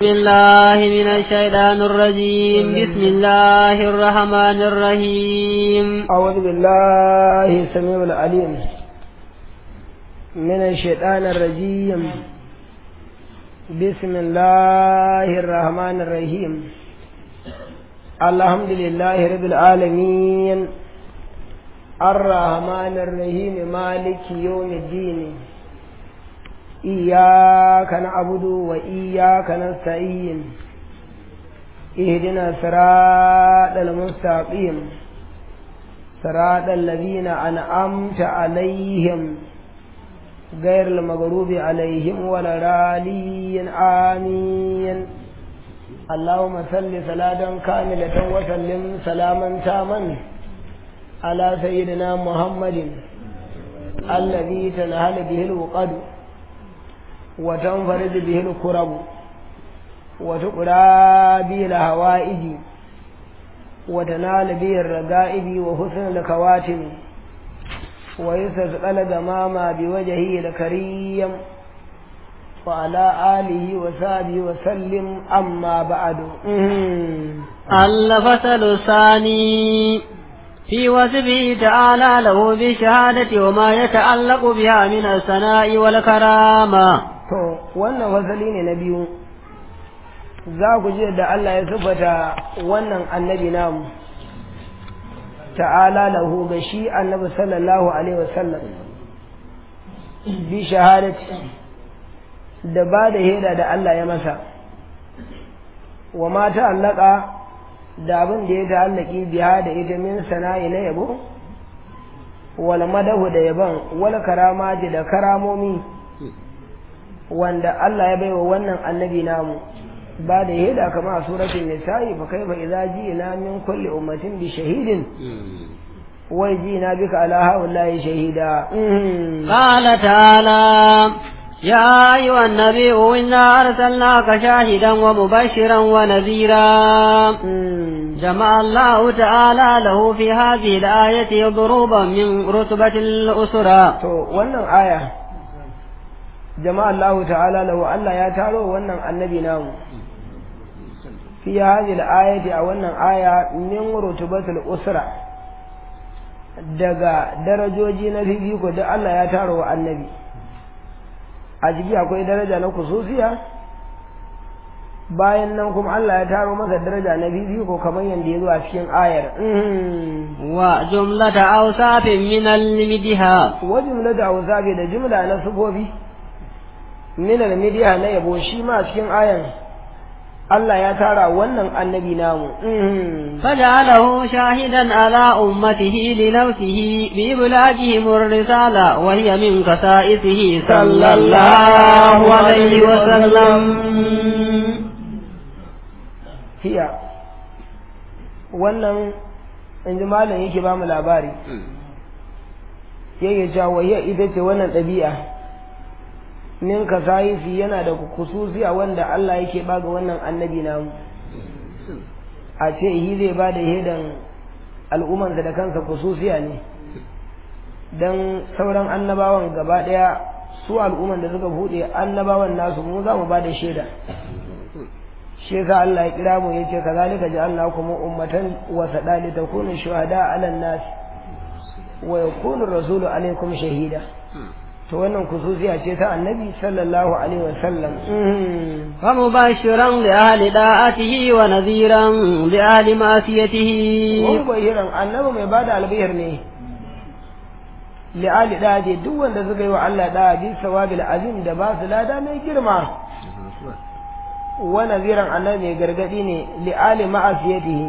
بسم الله من الشيطان الرجيم بسم الله الرحمن الرحيم أعوذ بالله السميع العليم من الشيطان الرجيم بسم الله الرحمن الرحيم الحمد لله رب العالمين الرحمن الرحيم مالك يوم الدين إياك نعبد وإياك نستعين اهدنا صراط المستقيم صراط الذين أنعمت عليهم غير المغضوب عليهم ولا الضالين آمين اللهم صل صلاة كاملة وسلم سلاما تاما على سيدنا محمد الذي تنهل به الوقد وتنفرد به الكرب وتقرى به الهوائج وتنال به الرقائب وحسن الكواتم ويستسقل دماما بوجهه الكريم وعلى آله وصحبه وسلم أما بعد الفصل الثاني في وصفه تعالى له بالشهادة وما يتعلق بها من الثناء والكرامة to wannan fasali ne na biyu za ku ji da Allah ya sifata wannan annabi namu ta'ala lahu ga shi annabi sallallahu alaihi wasallam bi shahadati da ba da heda da Allah ya masa wa ma ta'allaka da abin da ya ta'allaki biya da ita min sana'i na yabo wal madahu da yaban wal karamati da karamomi wanda Allah ya baiwa wannan annabi namu ba da yada kama a suratul nisa'i fa kaifa idza ji'na min kulli ummatin bi shahidin wa ji'na bika ala haula'i shahida قال تعالى يا أيها النبي إنا أرسلناك شاهدا ومبشرا ونذيرا جمع الله تعالى له في هذه الآية ضروبا من رتبة الأسرة to wannan aya jama'a Allah ta'ala lahu Allah ya taro wannan annabi namu fi hadhihi al-ayati a wannan aya min rutubatul usra daga darajoji na fifiko da Allah ya taro wa annabi a ciki akwai daraja na kususiya bayan nan kuma Allah ya taro masa daraja na fifiko kamar yadda ya zo a cikin ayar وجملة أوصاف من المدها wa jumlatu awsafi da jumla na sufofi min al-midiya na yabo shi ma cikin ayan Allah ya tara wannan annabi namu فجعله شاهدا على أمته لنفسه بإبلاغهم الرسالة وهي من خصائصه صلى الله عليه وسلم hiya wannan in ji malam yake ba mu labari yake cewa hiya ita ce wannan ɗabi'a min kasayisi yana da kususiya wanda Allah yake ba ga wannan annabi namu a ce yi zai ba da hedan al'ummansa da kansa kususiya ne don sauran annabawan gaba ɗaya su al'umman da suka buɗe annabawan nasu mu za mu ba da shaida shi yasa Allah ya kira mu yace kazalika ja'alnakum ummatan wasada li takunu shuhada 'ala an-nas wa yakunu rasulu 'alaykum shahida to wannan kususiya ce ta annabi sallallahu alaihi wasallam ومبشرا لأهل داعته ونذيرا لأهل معصيته wani bayiran annabi mai bada albihir ne li'ali daje duk wanda suka yi wa Allah da bi sawabil azim da ba su lada mai girma wa naziran annabi mai gargadi ne li'ali ma'asiyatihi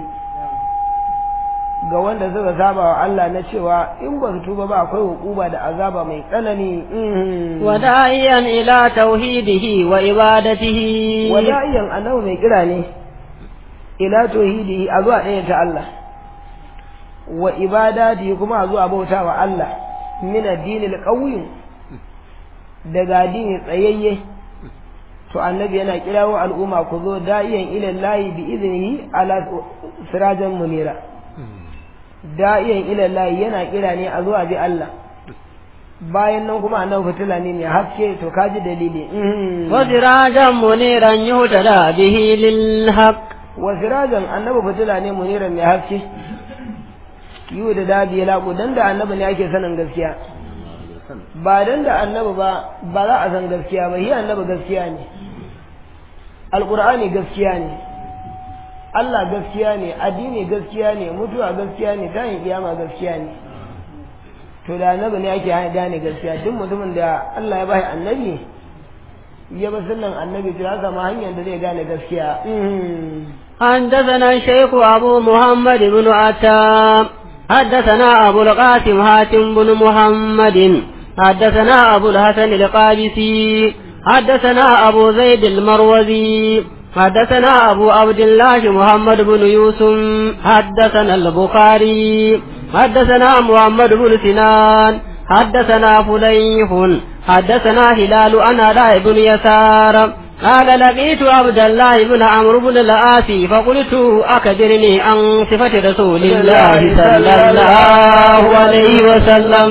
ga wanda suka saba wa Allah na cewa in ba su tuba ba akwai hukuba da azaba mai tsanani وداعيا إلى توحيده وعبادته wada'iyan annabi mai kira ne ila tauhidihi a zuwa ɗaya ta Allah wa ibadati kuma a zuwa bauta wa Allah min addinil qawim daga addini tsayayye to annabi yana kirawo al'umma ku zo da'iyan ila lahi bi iznihi ala sirajan munira da'iyan ila lahi yana kira ne a zuwa bi Allah bayan nan kuma annabi fitila ne mai haske to kaji dalili وسراجا منيرا يهتدى به للحق wa sirajan annabi fitila ne muniran mai haske yiwu da dadi ya laƙo dan da annabi ne ake sanin gaskiya ba dan da annabi ba ba za a san gaskiya ba shi annabi gaskiya ne alƙur'ani gaskiya ne Allah gaskiya ne addini gaskiya ne mutuwa gaskiya ne tayin kiyama gaskiya ne to da annabi ne ake gane gaskiya duk mutumin da Allah ya bai annabi ya ba sunan annabi to ya samu hanyar da zai gane gaskiya حدثنا الشيخ أبو محمد بن عتام حدثنا أبو القاسم هاتم بن محمد حدثنا أبو الحسن القابسي حدثنا أبو زيد المروزي حدثنا أبو عبد الله محمد بن يوسف حدثنا البخاري حدثنا محمد بن سنان حدثنا فليح حدثنا هلال عن علاء بن يسار قال لقيت عبد الله بن عمرو بن العاص فقلت أخبرني عن صفة رسول الله صلى الله عليه وسلم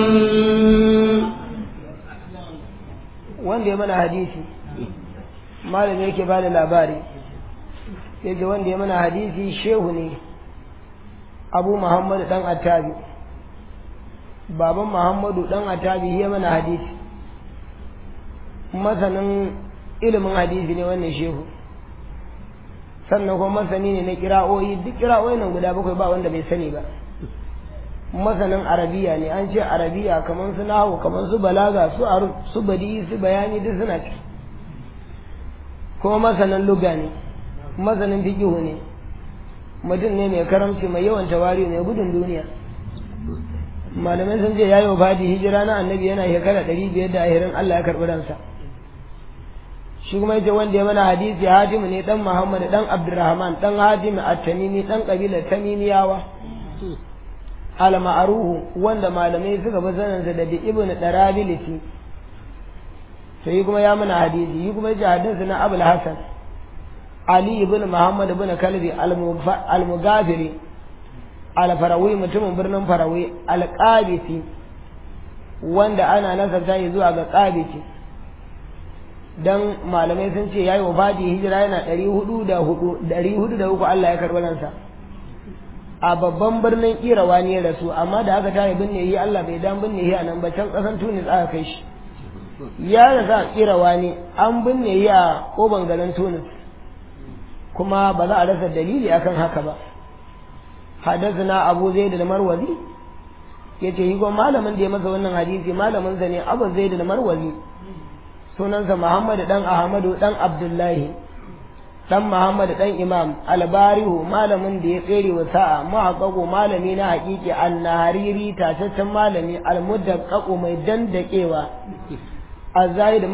wanda ya mana hadisi malam yake bada labari yace wanda ya mana hadisi shehu ne abu muhammadu dan attabi baban muhammadu dan attabi ya mana hadisi masanin ilimin hadisi ne wannan shehu sannan kuma masani ne na kira'o'i duk kira'o'i nan guda bakwai ba wanda bai sani ba masanin arabiya ne an ce arabiya kamar su nahu kamar su balaga su aru su badi su bayani duk suna ci kuma masanin luga ne masanin fiqihu ne mutum ne mai karamci mai yawan tawari mai gudun duniya malamai sun ce yayi fadi hijira na annabi yana shekara ɗari biyar da ahirin Allah ya karɓi ransa shi kuma yace wanda ya mana hadisi hatimu ne dan muhammad dan abdurrahman dan hatimu at-tamimi dan kabilar tamimiyawa al-ma'ruhu wanda malamai suka fi saninsa da ibn darabilisi sai kuma ya mana hadisi yi kuma yace hadisi na abul hasan ali ibn muhammad ibn kalbi al-mughafiri al-farawi mutumin birnin farawi al-qabisi wanda ana nasarta yi zuwa ga qabisi dan malamai sun ce yayi wafati hijira yana 404 403 Allah ya karɓi ransa a babban birnin Irawa ne rasu amma da aka tare binne yi Allah bai dan binne yi a nan ba can kasan Tunis aka kai shi ya rasa Irawa ne an binne yi a koban garin Tunis kuma ba za a rasa dalili akan haka ba hadathana Abu Zaid al-Marwazi yace yi gon malamin da ya masa wannan hadisi malamin sa ne Abu Zaid al-Marwazi sunansa Muhammad dan Ahmadu dan Abdullahi dan Muhammad dan Imam Albarihu malamin da ya tsere wa sa'a muhaqqaqu malami na haƙiƙi annahariri tataccen malami almudaqqaqu mai dandakewa azahid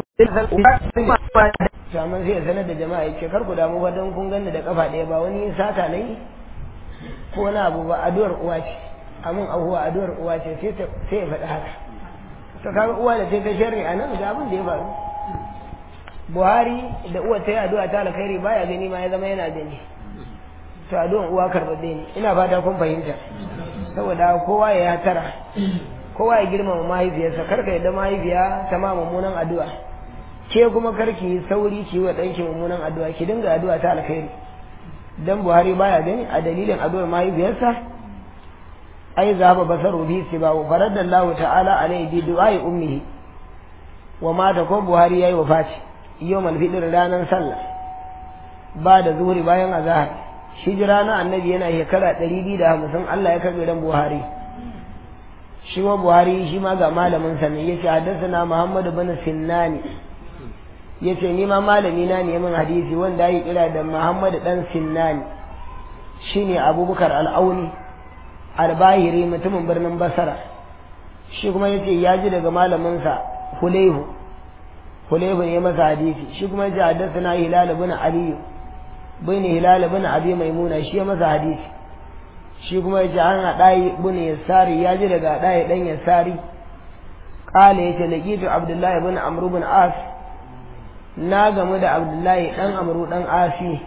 Shaman sai ya sanar da jama'a ya ce kar ku damu ba don kun ganni da kafa ɗaya ba wani sata ne ko wani abu ba addu'ar uwa ce amin ahuwa addu'ar uwa ce sai ya faɗi haka to kaga uwa da sai ta sharri a nan ga abin da ya faru buhari da uwa ta yi addu'a ta alkhairi baya gani ma ya zama yana gani to addu'an uwa karɓaɗɗe ne ina fata kun fahimta saboda kowa ya tara kowa ya girmama mahaifiyarsa karka yadda mahaifiya ta ma mummunan addu'a ke kuma karki sauri ki wa ɗanki mummunan addu'a ki dinga addu'a ta alkhairi dan buhari baya gani a dalilin addu'ar mahaifiyarsa ai zaba basaru bi sibahu faradallahu ta'ala alaihi bi du'ai ummihi wa mata ko buhari yayi wafati yawmal fitr ranar sallah ba da zuhuri bayan azhar hijira na annabi yana shekara 250 Allah ya karbe ran buhari shi ma buhari shi ma ga malamin sa ne yace haddathana muhammad ibn sinnani yace ni ma malami na ne min hadisi wanda ya kira da muhammad dan sinnani shine abubakar al-auni albahiri mutumin birnin basara shi kuma yace ya ji daga malaminsa hulaihu hulaihu ne masa hadisi shi kuma yace haddathana hilal ibn ali bin hilal ibn abi maimuna shi ya masa hadisi shi kuma yace an adai ibn yasari ya ji daga adai dan yasari qala yace laqitu abdullahi ibn amr ibn as na gamu da abdullahi dan amru dan asi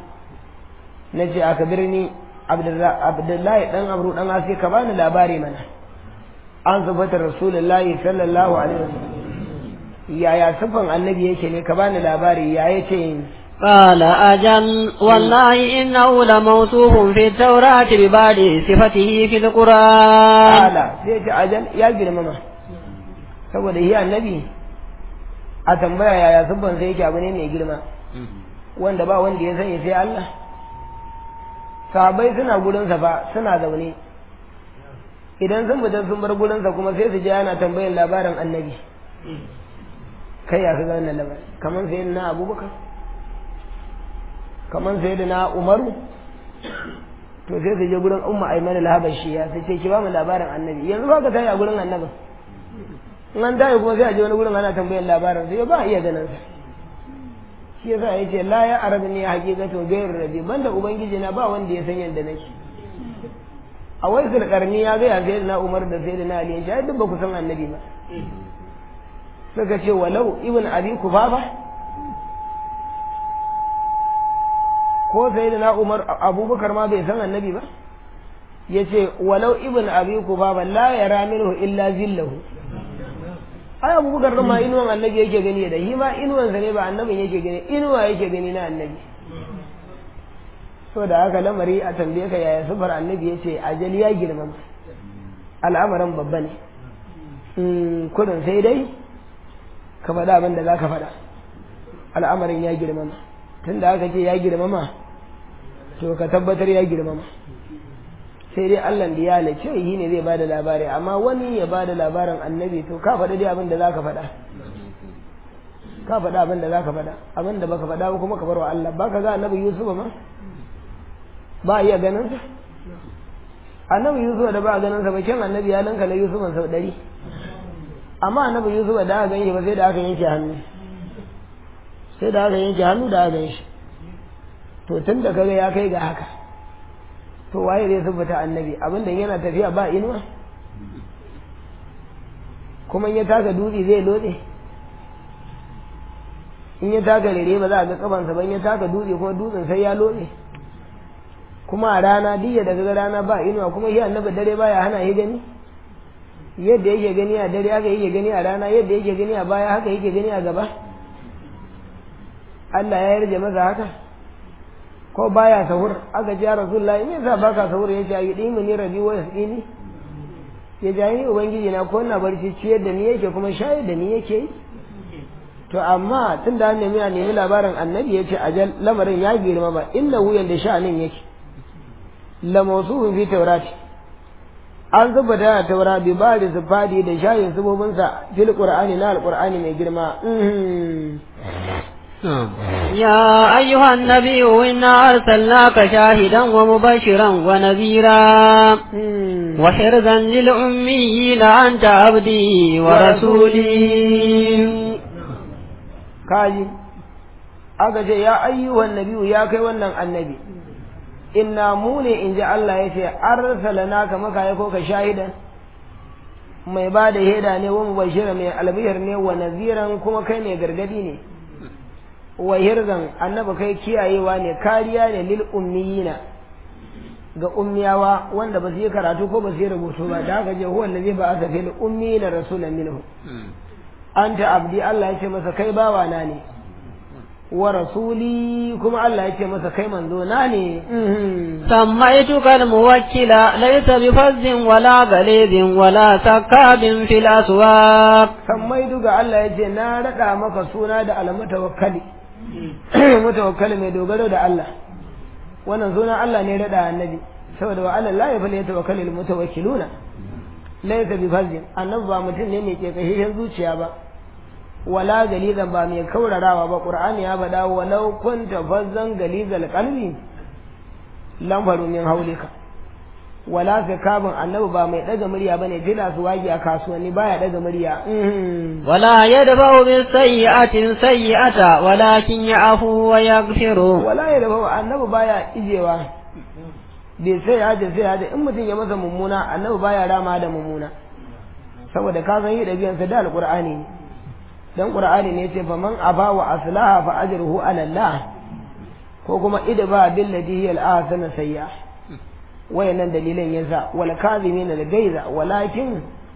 nace aka birni abdullahi dan amru dan asi ka bani labari mana an sifata rasulullahi sallallahu alaihi wasallam yaya sifan annabi yake ne ka bani labari ya yace قال أجل والله إنه لموصوف في التوراة ببعض صفته في القرآن ala sai ce ajal ya girmama saboda shi annabi a tambaya yaya sifan sai yake abu ne mai girma wanda ba wanda ya sani sai Allah sahabbai suna gurinsa fa suna zaune idan sun fita sun bar gurinsa kuma sai su je ana tambayin labarin annabi kai ya kaga wannan labarin kamar sai na abubakar kamar sai da na umaru to sai su je gurin umma aiman al-habashi ya sai ce ki ba mu labarin annabi yanzu ba ka tayi a gurin annabi in an tayi kuma sai a je wani gurin ana tambayin labarin sai ba a iya ganin sa shi yasa yace la ya arabni haqiqatu ghayr rabbi banda ubangiji na ba wanda ya san yanda nake a waisul karni ya ga ya sai na umar da sai na ali ya duk ba ku san annabi ba suka ce walau ibn abi kufafa ko sai da na umar abubakar ma bai san annabi ba ya ce walau ibn abi kufafa la yara minhu illa zillahu ai abubakar ma inuwan annabi yake gani da shi ma inuwansa ne ba annabin yake gani inuwa yake gani na annabi so da haka lamari a tambaye ka yaya sufar annabi ya ce ajali ya girmama al'amarin babba ne kudin sai dai ka faɗa abin da za ka faɗa al'amarin ya girmama tun da aka ce ya girmama to ka tabbatar ya girmama sai dai Allah da ya halice shi ne zai bada labari amma wani ya bada labarin annabi to ka faɗa dai abin da za ka faɗa ka faɗa abin da za ka faɗa abin da baka faɗa ba kuma ka bar wa Allah ba ka ga annabi Yusuf ma ba a iya ganin sa annabi Yusuf da ba a ganin sa ba kyan annabi ya lanka na Yusuf sau ɗari amma annabi Yusuf da aka ganshi ba sai da aka yanke hannu sai da aka yanke hannu da aka ganshi to tun da kaga ya kai ga haka to waye zai tabbata annabi abinda yana tafiya ba inuwa kuma in ya taka dutse zai lode in ya taka rere ba za a ga kafansa ba in ya taka dutse kuma dutsen sai ya lode kuma a rana diya daga rana ba inuwa kuma shi annabi dare baya hana yi gani yadda yake gani a dare haka yake gani a rana yadda yake gani a baya haka yake gani a gaba Allah ya yarje masa haka ko baya sahur aka ji ya rasulullahi me yasa baka sahur yace ayi dimi ni rabi wa yasqini ya ji ni ubangiji na ko na barci ciyar da ni yake kuma shayar da ni yake to amma tun da nemi a nemi labarin annabi yace ajal lamarin ya girma ba inna wuyan da sha'anin yake la mawsufu fi tawrati an zuba da taura bi ba da zufadi da shayin subobinsa fil qur'ani na alqur'ani mai girma يا أيها النبي إنا أرسلناك شاهدا ومبشرا ونذيرا وحرزا للأميين أنت عبدي ورسولي kaji aka ce ya ayyuhan nabiyu ya kai wannan annabi inna mu ne in ji Allah ya ce arsalana ka maka ya ko ka shahidan mai ba da heda ne wa mubashira mai albihar ne wa naziran kuma kai mai gargadi ne wa hirzan annabi kai kiyayewa ne kariya ne lil ummiyina ga ummiyawa wanda ba su yi karatu ko ba su yi rubutu ba da haka je huwa allazi ba asa fil ummiyina rasulan minhu anta abdi Allah ya ce masa kai bawa na ne wa rasuli kuma Allah ya ce masa kai manzo na ne سميتك الموكل ليس بفز ولا غليظ ولا سكاب في الأسواق sammai duga Allah ya ce na raɗa maka suna da almutawakkali mutawakkali mai dogaro da Allah wannan sunan Allah ne raɗa annabi saboda wa Allah la yafal yatawakkalul mutawakkiluna laysa bi fazin annabi ba mutum ne mai kekashin zuciya ba wala galizan ba mai kaurarawa ba qur'ani ya faɗa walau kunta fazzan galizal qalbi lam faru min haulika wala zakabun annabi ba mai daga murya bane jira su wagi a kasuwanni baya daga murya ولا يدفع بالسيئة سيئة ولكن يعفو ويغفر wala ya dafa annabi baya ijewa bai sai ya ce sai ya ce in mutum ya masa mummuna annabi baya rama da mummuna saboda ka san yi ɗabi'ansa da alƙur'ani ne dan qur'ani ne ce faman aba wa aslaha fa ajruhu ala Allah ko kuma idba billati hiya al-ahsana sayya wayannan dalilan yasa wal kazimin al gaiza walakin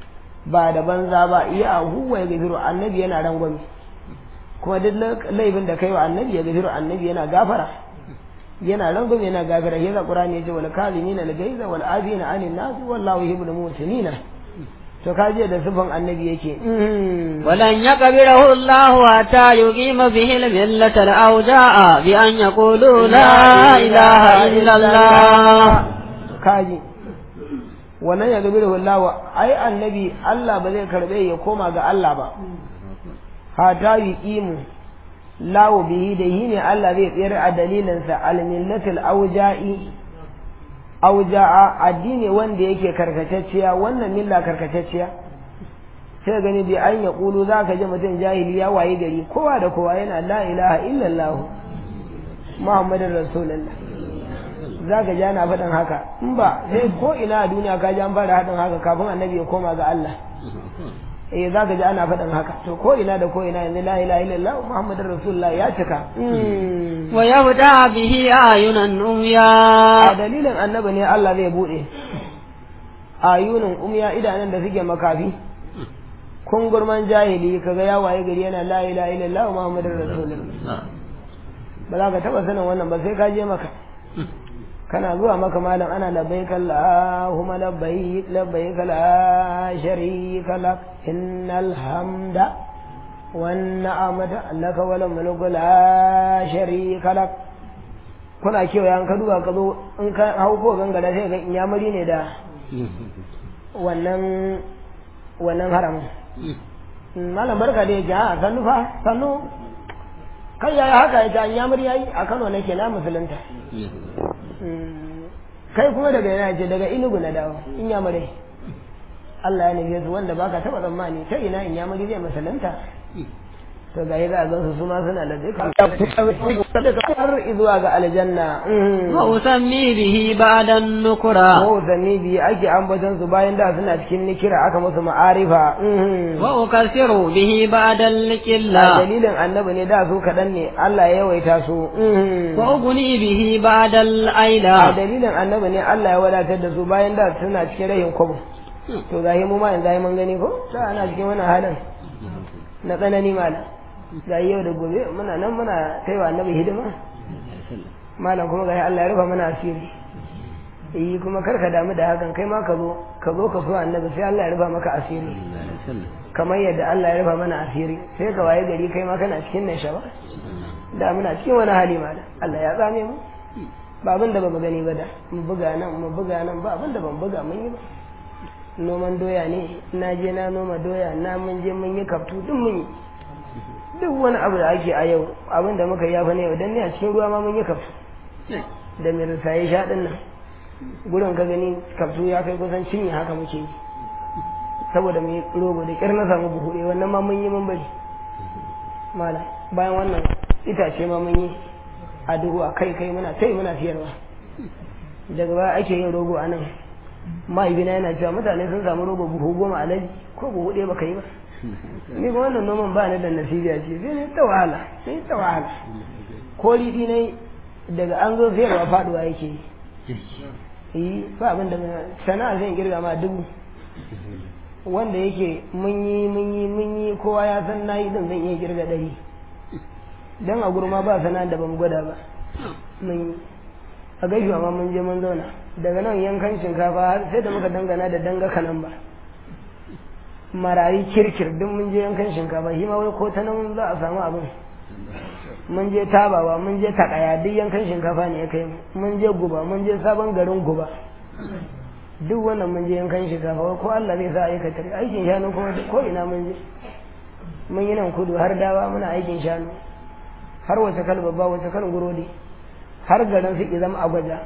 ba da banza ba iya huwa ya gafiru annabi yana rangwame kuma duk laifin da kai wa annabi ya gafiru annabi yana gafara yana rangwame yana gafara yaza qur'ani yace wal kalimina al gaiza wal afina anin nas wallahu yuhibbul muhsinina to kaje da sifan annabi yake ولن يقبله الله حتى يقيم به الملة الأوجاع بأن يقولوا لا إله إلا الله kaji wannan ya gabi da wallawa ai annabi Allah ba zai karbe ya koma ga Allah ba hata yi imu lawo bihi da yi ne Allah zai tsayar a dalilinsa almillatul auja'i auja'a addini wanda yake karkatacciya wannan milla karkatacciya sai gani bi an ya kulu za ka ji mutum jahili ya waye gari kowa da kowa yana la ilaha illallah muhammadin rasulullah za ka ji ana faɗin haka in ba sai ko ina a duniya ka ji an fara haɗin haka kafin annabi ya koma ga Allah eh za ka ji ana faɗin haka to ko ina da ko ina yanzu la ilaha illallah muhammadin rasulullah ya cika ويهدى به أعينا a أمياء dalilin annabi ne Allah zai buɗe ayunin umya idanun da suke makafi kun gurman jahili kaga ya waye gari yana la ilaha illallah muhammadin rasulullah ba za ka taɓa sanin wannan ba sai ka je maka kana zuwa maka malam ana labbaik Allahumma labbaik labbaik la sharika lak innal hamda wan ni'mata laka wal mulku la sharika lak kuna kewa yan ka duba ka zo in ka hau ko gangara sai ga inyamuri ne da wannan wannan haramun malam barka da yake a sannu fa sannu kai yayi haka ita inyamuri yayi a Kano nake na musulunta kai kuma daga yana ce daga inugu na dawo in ya mare Allah ya nufi su wanda baka taba tsammani ta ina in ya mare zai masalanta to ga yi za a gansu su ma suna da duka har zuwa ga aljanna وأسمي به بعد النكرة ko zanni biyu ake ambaton su bayan da suna cikin nikira aka musu ma'arifa وأكثر به بعد a القلة dalilin annabi ne da su kaɗan ne Allah ya yawaita su وأغني به بعد a الأيلة dalilin annabi ne Allah ya wadatar da su bayan da suna cikin rahin kwabo to gahi mu ma yanzu ai mun gani ko da ana cikin wannan halin na tsanani malam ga yau da gobe muna nan muna kaiwa annabi hidima malam kuma gahi Allah ya rufa mana asiri eh kuma kar ka damu da hakan kai ma ka zo ka zo ka so annabi sai Allah ya rufa maka asiri kamar yadda Allah ya rufa mana asiri sai ka waye gari kai ma kana cikin nan shaba da muna cikin wani hali malam Allah ya tsame mu ba abin da ba mu gani ba da mu buga nan mu buga nan ba abin da ban buga mun yi ba noman doya ne na je na noma doya na mun je mun yi kaftu duk mun yi duk wani abu da ake a yau abin da muka yafa ne yau dan ne a cikin ruwa ma mun yi kaftu da mai risaye sha din nan gurin ka gani kaftu ya kai kusan cinye haka muke yi saboda mu yi rogo da kyar na samu buhu ɗaya wannan ma mun yi mun bari mala bayan wannan itace ma mun yi a duhu a kai kai muna tai muna siyarwa daga baya ake yin rogo a nan mahaifina yana cewa mutane sun samu rogo buhu goma a laji ko buhu ɗaya baka yi ba ni ba wannan noman ba ni da nasibiya ce sai ne ta wahala sai ta wahala ko riɗi ne daga an zo sayarwa faduwa yake yi yi ba abin da sana'a zai girga ma dubu wanda yake mun yi mun yi mun yi kowa ya san na yi din zan iya girga ɗari dan a gurma ba sana'a da ban gwada ba mun yi a gaishuwa ma mun je mun zauna daga nan yankan shinkafa har sai da muka dangana da danga kanan ba marari kirkir duk mun je yankan shinkafa shi ma wai ko ta nan za a samu abin mun je tabawa mun je takaya duk yankan shinkafa ne ya kai mu mun je guba mun je sabon garin guba duk wannan mun je yankan shinkafa wai ko Allah zai sa aikata aikin shanu kuma ko ina mun je mun yi nan kudu har dawa muna aikin shanu har wace kal babba wace kal gurodi har garin su zama a gwaja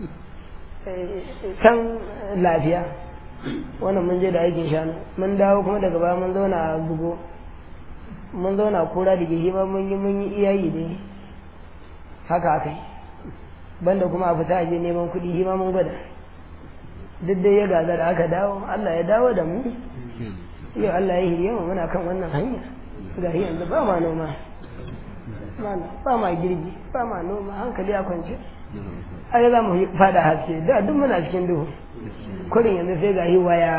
can lafiya wannan mun je da aikin shanu mun dawo kuma daga baya mun zauna a bugo mun zauna kura da gishi ma mun yi mun yi iyayi ne haka aka yi banda kuma a fita aje neman kuɗi shi ma mun gwada duk dai ya gagara aka dawo Allah ya dawo da mu yau Allah ya hiriye mu muna kan wannan hanya ga yanzu ba ma noma mana ba ma girbi ba ma noma hankali a kwance ai za mu fada haske da duk muna cikin duhu kurin yanzu sai ga yi waya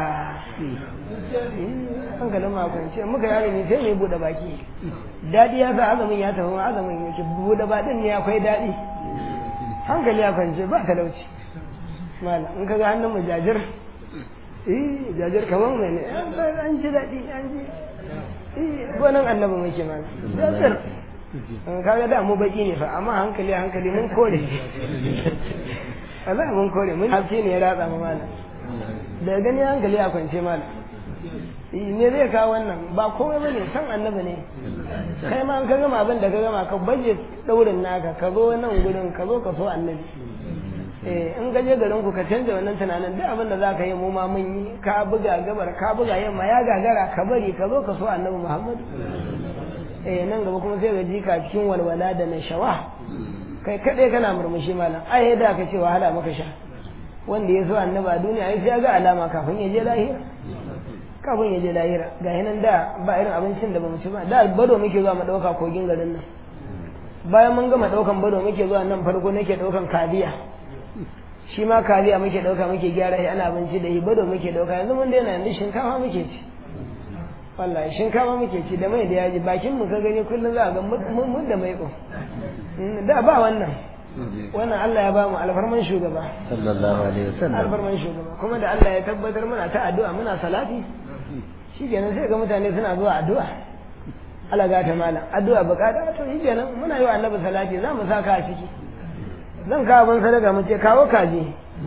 hankalin ma kwance muka yare ne sai mai bude baki daɗi ya sa azumin ya tafi ma azumin yake bude baɗin ne akwai daɗi hankali ya kwance ba talauci mala in ka ga hannun mu jajir eh jajir kamar mai ne an ji daɗi an ji eh gonan annabi muke mana jajir kaga da mu baki ne fa amma hankali hankali mun kore wallahi mun kore mun haske ne ya ratsa mu mana da gani hankali a kwance mana me zai kawo wannan ba komai bane san annabi ne kai ma ka gama abin da ka gama ka baje daurin naka ka zo nan gurin ka zo ka so annabi eh in ka je garin ku ka canza wannan tunanin duk abin da za ka yi mu ma mun yi ka buga gabar ka buga yamma ya gagara ka bari ka zo ka so annabi muhammad eh nan gaba kuma sai ga jika cikin walwala da nashawa kai kadai kana murmushi malam ai da ka ce wahala maka sha wanda ya so annabi a duniya ai sai ya ga alama kafin ya je lahira kafin ya je lahira ga hinan da ba irin abincin da bamu ci ba da bado muke zuwa mu dauka kogin garin nan bayan mun gama daukan bado muke zuwa nan farko nake daukan kadiya shi ma kaliya muke dauka muke gyara shi ana abinci da shi bado muke dauka yanzu mun daina yanzu shinkafa muke ci wallahi shinkafa muke ci da mai da yaji bakin mu ka gani kullum za a ga mun da mai da ba wannan wannan Allah ya ba mu alfarman shugaba sallallahu alaihi wasallam alfarman shugaba kuma da Allah ya tabbatar muna ta addu'a muna salati shi kenan sai ga mutane suna zuwa addu'a Allah ga ta malam addu'a bukata to shi kenan muna yi wa annabi salati za mu saka a ciki zan kawo ban sadaka mu ce kawo kaji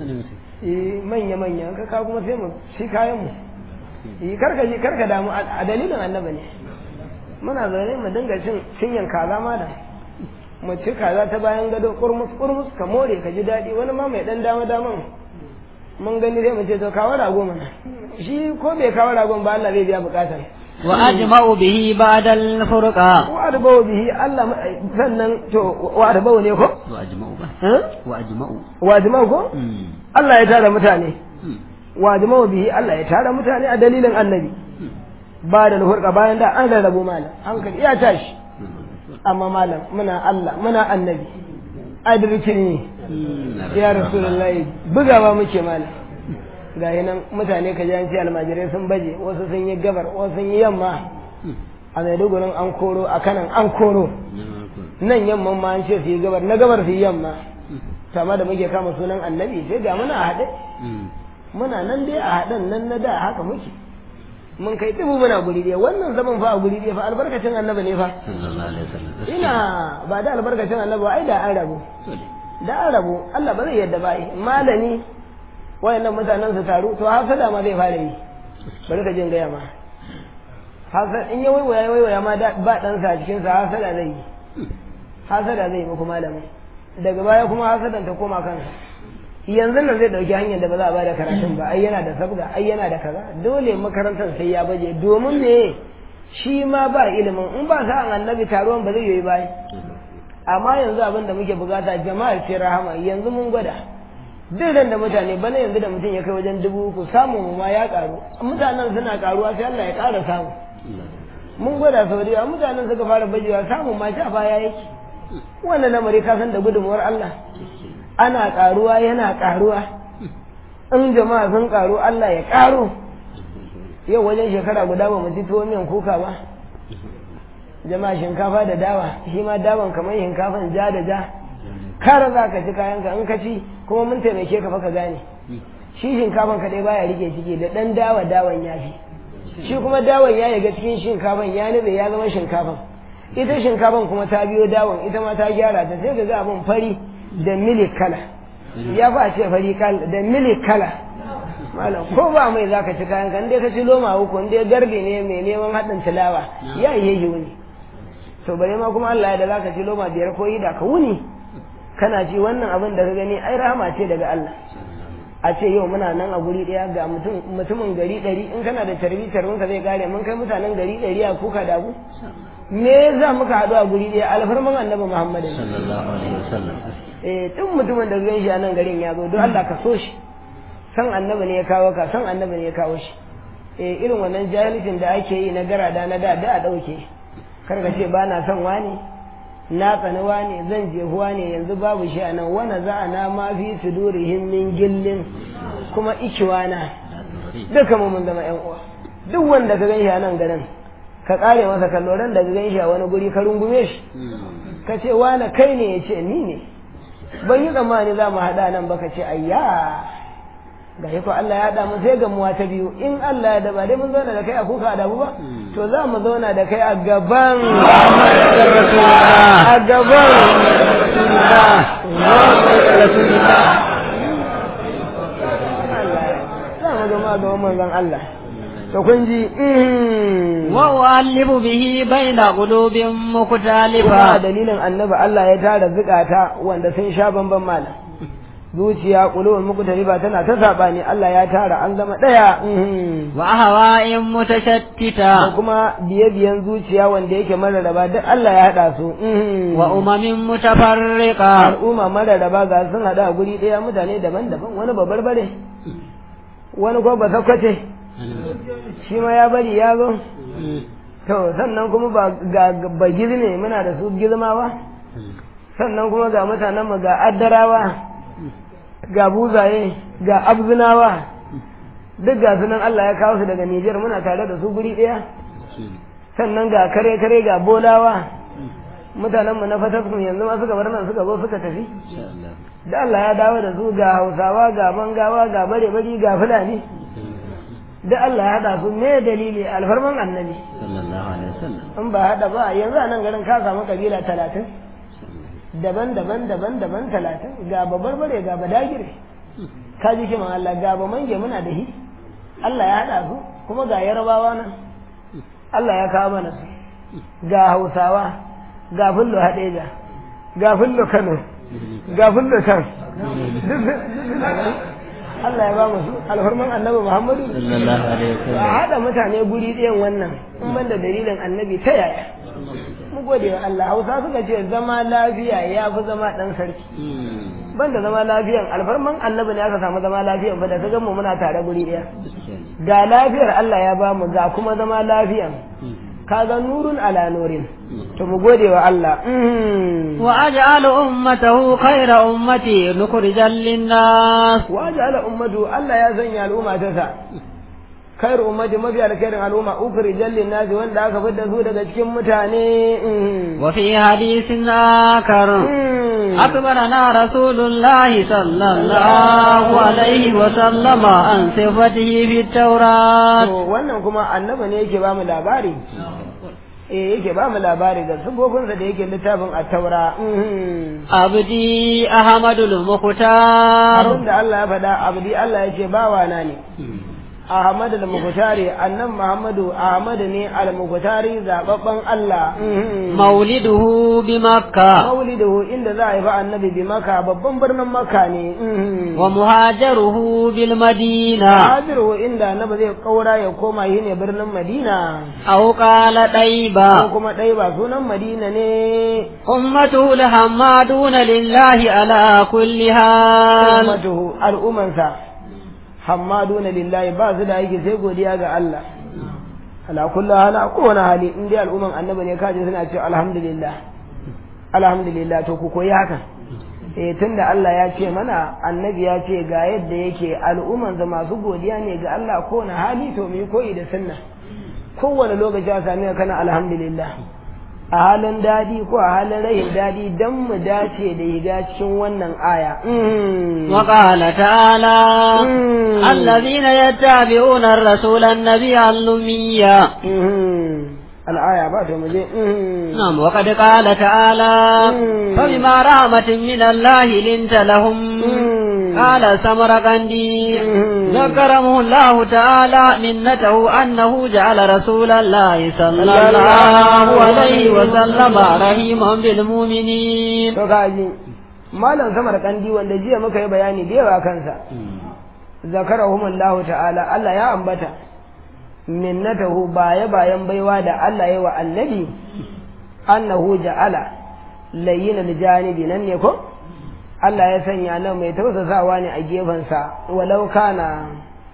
eh manya manya ka kawo kuma sai mu shi kayan mu eh karka ji karka damu a dalilin annabi ne muna zaune mu dinga cin cinyan kaza ma da mu ci kaza ta bayan gado kurmus kurmus ka more ka ji daɗi wani ma mai dan dama daman mun gani sai mu ce to kawo rago mana shi ko bai kawo ragon ba Allah zai biya bukatar wa ajma'u bihi ba'da al-furqa wa adbau bihi Allah sannan to wa adbau ne ko wa ajma'u ba wa ajma'u wa adbau ko Allah ya tara mutane wa adbau bihi Allah ya tara mutane a dalilin annabi ba da furqa bayan da an rarrabu malam hankali ya tashi amma malam muna Allah muna annabi adirkin ne ya rasulullahi bugawa muke malam ga nan mutane ka ji an ce almajirai sun baje wasu sun yi gabar wasu sun yi yamma a maidugurin an koro a kanan an koro nan yamman ma an ce su yi gabar na gabar su yi yamma tama da muke kama sunan annabi sai ga muna a haɗe muna nan dai a haɗen nan na da haka muke mun kai dubu muna guri ɗaya wannan zaman fa a guri ɗaya fa albarkacin annabi ne fa ina ba da albarkacin annabi ai da an rabu da an rabu Allah ba zai yadda ba malami wayannan mutanen su taru to hasada ma zai fara yi bari ka jin gaya ma hasada in ya waiwaya waiwaya ma ba dan sa cikin sa hasada zai yi hasada zai muku malamin daga baya kuma hasadan ta koma kansa yanzu nan zai dauki hanyar da ba za a bada karatun ba ai yana da sabga ai yana da kaza dole makarantar sai ya baje domin me shi ma ba ilimin in ba sa annabi taruwan ba zai yi bai amma yanzu abin da muke bukata jama'ar ce rahama yanzu mun gwada duk da mutane bana yanzu da mutum ya kai wajen dubu uku samun ma ya karu mutanen suna karuwa sai Allah ya kara samu mun gwada sau da mutanen suka fara bajewa samun ma sha baya yake wannan lamari ka san da gudunmuwar Allah ana karuwa yana karuwa in jama'a sun karu Allah ya karo yau wajen shekara guda ba mu ci tuwo miyan kuka ba jama'a shinkafa da dawa shi ma dawan kamar shinkafan ja da ja kara za ka ci kayanka in ka ci kuma mun taimake ka fa ka gane shi shinkafan ka dai baya rike ciki da dan dawa dawan ya fi shi kuma dawan ya yaga cikin shinkafan ya nube ya zama shinkafan ita shinkafan kuma ta biyo dawan ita ma ta gyara ta sai ka ga abin fari da milik kala ya fa ce fari kala da milik kala malam ko ba mai zaka ci kayan kan dai ka ci loma uku in dai garbe ne mai neman haɗin tilawa ya yi yi wuni to bare ma kuma Allah ya da zaka ci loma biyar ko yi da ka wuni kana ci wannan abin da ka gani ai rahama ce daga Allah a ce yau muna nan a guri ɗaya ga mutumin gari ɗari in kana da tarbi tarbin ka zai kare mun kai mutanen gari ɗari a kuka da ku me za muka haɗu a guri ɗaya alfarman annabi Muhammad sallallahu alaihi wasallam eh tun mutumin da gan shi a nan garin ya zo don Allah ka so shi san annabi ne ya kawo ka san annabi ne ya kawo shi eh irin wannan jahilcin da ake yi na garada na da da a ɗauke kar ka ce ba na son wani na tsanuwa ne zan jehuwa ne yanzu babu shi a nan wani za'ana ma fi sudurihim min gillin kuma ikiwana duka mu mun zama yan uwa duk wanda ka ganshi a nan garin ka kare masa kallo ran da ka ganshi a wani guri ka rungume shi ka ce wani kai ne ya ce ni ne ban yi tsammani za mu haɗa nan ba ka ce ayya ga ko Allah ya haɗa mu sai gamuwa ta biyu in Allah ya daba dai mun zauna da kai a kuka a dabu ba to za mu zauna da kai a gaban a gaban za mu zama gaban manzon Allah to kun ji وأؤلف به بين قلوب kuma مختلفة dalilin annabi Allah ya tara zukata wanda sun sha bamban malam zuciya kulubul muqtariba tana ta sabani Allah ya tara an zama daya وأهواء da متشتتة kuma biye-biyen zuciya wanda yake mararraba duk Allah ya haɗa su وأمم متفرقة al'umma mararraba ga sun haɗa a guri ɗaya mutane daban-daban wani ba barbare wani ko ba sakwace shi ma ya bari ya zo to sannan kuma ba ga ba ne muna da su girmawa sannan kuma ga mutanen mu ga addarawa ga buzaye ga abzinawa duk ga sunan Allah ya kawo su daga Nijar muna tare da su guri ɗaya sannan ga kare kare ga bolawa mutanen mu na fataskun yanzu ma suka bar nan suka zo suka tafi da Allah ya dawo da su ga Hausawa ga Bangawa ga bare bari ga Fulani da Allah ya hada su me dalili alfarman annabi صلى الله عليه وسلم in ba hada ba yanzu a nan garin ka samu kabila talatin daban daban daban daban talatin ga babbar bare ga badagire ka ji kiman Allah ga ba mange muna da hi Allah ya hada su kuma ga yarabawa nan Allah ya kawo mana su ga hausawa ga fullo hadeja ga fullo kano ga fullo can Allah ya ba mu su alfarman annabi Muhammadu صلى الله عليه a وسلم haɗa mutane guri ɗayan wannan in ban da dalilin annabi ta yaya mu gode wa Allah hausa suka ce zama lafiya ya fi zama ɗan sarki ban da zama lafiyan alfarman annabi ne aka samu zama lafiyan ba da ta mu muna tare guri ɗaya ga lafiyar Allah ya ba mu ga kuma zama lafiyan kaga nurun ala nurin to mu gode wa Allah Mm. وأجعل أمته خير أمتي نخرجا للناس wa ja'ala ummatu Allah ya sanya al'umma ta sa khairu ummati mafi alkhairin al'umma ukhrijal lin-nasi wanda aka fitar su daga cikin mutane Mm. وفي حديث آخر Mm. أخبرنا رسول الله صلى الله عليه وسلم عن صفته في التوراة To wannan kuma annabi ne yake ba mu labari eh yake ba mu labari da sufofinsa da yake littafin at-taura Mhm. عبدي أحمد المختار abin da Allah ya faɗa abdi Allah ya ce bawa na ne Ahmad al-Mukhtari annan Muhammadu Ahmad ne al-Mukhtari zababban Allah Mhm. مولده بمكة maulidahu inda za a yi ba annabi bi maka babban birnin maka ne Mhm. ومهاجره بالمدينة Hajiru inda annabi zai kaura ya koma yi ne birnin Madina أو قال ko طيبة kuma ɗai ba sunan Madina ne أمته الحمادون لله على كل حال ummatuhu al'ummansa hammaduna lillahi ba su da aiki sai godiya ga Allah ala kullu hala kowane hali in dai al'umman annabi ne kaje suna cewa alhamdulillah alhamdulillah to ku koyi haka eh tunda Allah ya ce mana annabi ya ce ga yadda yake al'ummansa masu godiya ne ga Allah kowane hali to mu yi koyi da sunna kowane lokaci a sami ka kana alhamdulillah a halin daɗi ko a halin rahin daɗi don mu dace da higa cikin wannan aya. Mm. وقال تعالى Mm. الذين يتبعون الرسول النبي الأمي Mhm. Al'aya ba ta muje. Mhm. نعم وقد قال تعالى Mm. فبما رحمة من الله لنت لهم Mm. قال سمرقندي Mm. ذكرهم الله تعالى منته أنه جعل رسول الله صلى الله عليه وسلم رحيما بالمؤمنين To kaji, Malam Samar Kandi wanda jiya muka yi bayani da yawa kansa, zakarahumullahu ta'ala Allah ya ambata, minnatahu baya bayan baiwa da Allah ya wa annabi, annahu ja'ala layyinal janibi nan ne ko? Allah ya sanya nan mai tausasawa ne a gefensa, walau kana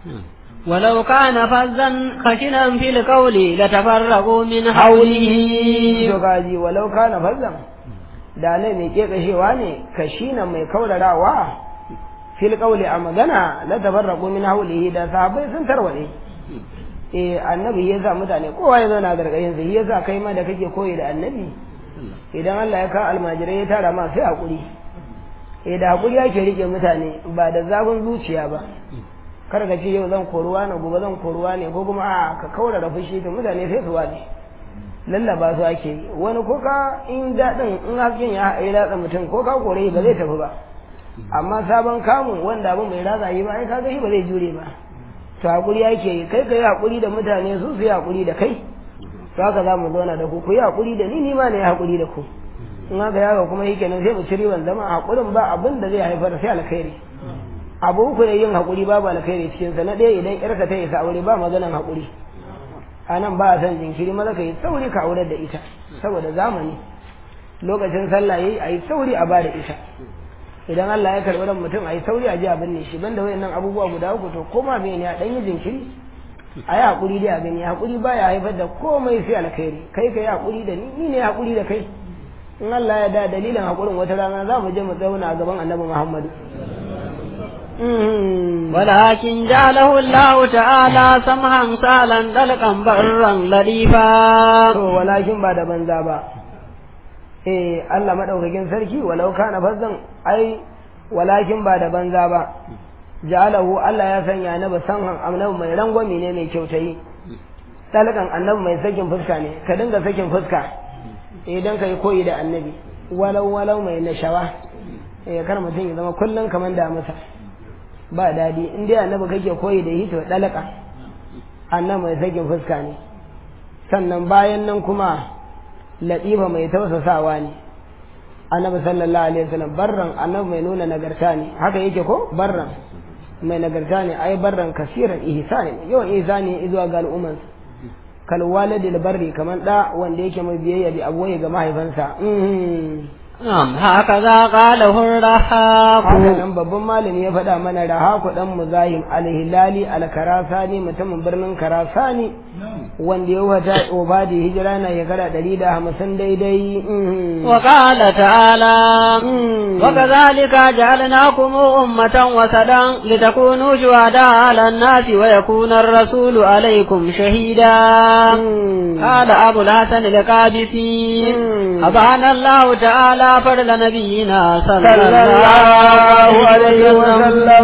ولو كان فظا خشنا في القول لتفرقوا من حوله to kaji walau kana fazzan da ne mai kekashewa ne kashina mai kaurarawa fil qawli a magana la tafarraqu min hawlihi da sahabbai sun tarwade eh annabi ya sa mutane kowa ya zauna gargayin sa ya sa kai ma da kake koyi da annabi idan Allah ya ka almajirai ya tara ma sai hakuri eh da hakuri yake rike mutane ba da zafin zuciya ba kar ka ce yau zan koruwa ne gobe zan koruwa ne ko kuma a ka kaura da fushi to mutane sai su waje lallaba su ake yi wani ko ka in daɗin in hasken ya yi ratsa mutum ko ka kore ba zai tafi ba amma sabon kamun wanda abin mai ratsa yi ba ai kaga shi ba zai jure ba to hakuri yake yi kai ka yi hakuri da mutane su su yi hakuri da kai to haka za mu zauna da ku ku yi hakuri da ni ni ma ne hakuri da ku in haka yaga kuma yake nan sai mu ci riban zama hakurin ba abin da zai haifar sai alkhairi abu uku ne yin hakuri babu alkhairi cikin sa na ɗaya idan yarka ta isa aure ba maganan hakuri a nan ba a son jinkiri maza ka yi sauri ka aurar da ita saboda zamani lokacin sallah yayi a yi sauri a bada ita idan Allah ya karɓi ran mutum a yi sauri a ji a binne shi banda wayannan abubuwa guda uku to koma me ne a ɗan yi jinkiri a yi haƙuri dai a gani haƙuri baya haifar da komai sai alkhairi kai ka yi haƙuri da ni ni ne haƙuri da kai in Allah ya da dalilin haƙurin wata rana za mu je mu zauna a gaban annabi Muhammadu ولكن جعله الله تعالى سمحا سهلا دلقا برا لطيفا to walakin ba da banza ba eh Allah madaukakin sarki walau kana fazzan ai walakin ba da banza ba ja'alahu Allah ya sanya annabi sanhan annabi mai rangwami ne mai kyautayi talakan annabi mai sakin fuska ne ka dinga sakin fuska idan kai koyi da annabi walau walau mai nashawa eh kar mutum ya zama kullun kaman da masa ba dadi in dai annabi kake koyi da hito dalaka annabi mai sakin fuska ne sannan bayan nan kuma latifa mai tausasawa ne annabi sallallahu alaihi wasallam barran annabi mai nuna nagarta ne haka yake ko barran mai nagarta ne ai barran kasiran ihsani yawan ihsani zuwa ga al'umman kal walidil barri kaman da wanda yake mai biyayya bi abuwaye ga mahaifansa نعم هكذا قاله الرحاق haka nan babban malami ya faɗa mana rahaku dan muzahim alhilali alkarasani mutumin birnin karasani wanda ya wata obadi hijira na shekara ɗari da hamsin daidai وقال تعالى وكذلك جعلناكم أمة وسدا لتكونوا شهداء على الناس ويكون الرسول عليكم شهيدا قال أبو الحسن القادسي أبان الله تعالى فضل نبينا صلى الله عليه وسلم